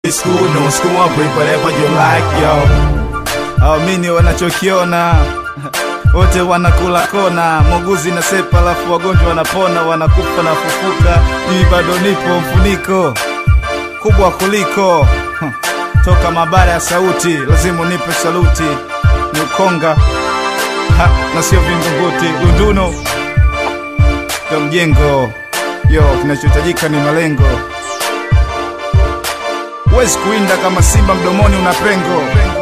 school, no school, I bring whatever you like, yo. Amini wanachokiona wote wanakula kona, muuguzi na sepa, alafu wagonjwa wanapona, wanakufa na fufuka. Mimi bado nipo mfuniko kubwa kuliko huh. Toka mabara ya sauti, lazima unipe saluti. Ni ukonga ha, na sio vingunguti. Dunduno ndo mjengo, yo, kinachohitajika ni malengo. Huwezi kuinda kama simba mdomoni una pengo.